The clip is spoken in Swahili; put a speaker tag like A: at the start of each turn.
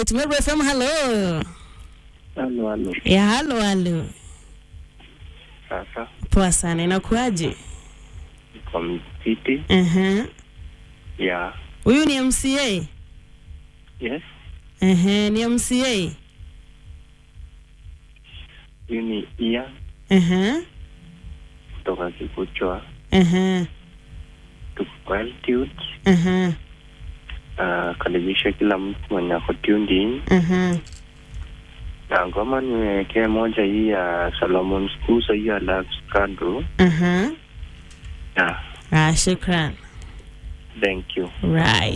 A: Alright, Meru FM, hello.
B: Halo, halo.
A: Ya halo halo.
B: Sasa
A: Poa sana, inakuaje?
B: kwa mtiti
A: Aha.
B: ya
A: Huyu ni MCA?
B: yes,
A: Ehe, ni MCA.
B: huyu ni Ian
A: Aha.
B: kutoka Kikuchwa,
A: Aha.
B: tuko kwa altitude.
A: Aha.
B: Uh, karibisha kila mtu mwenye ako tuned in,
A: Aha.
B: na ngoma niwekee moja hii ya Solomon Skuza, hii ya Love Scandal.
A: Aha.
B: Yeah,
A: Ah, shukran.
B: thank you.
A: Right.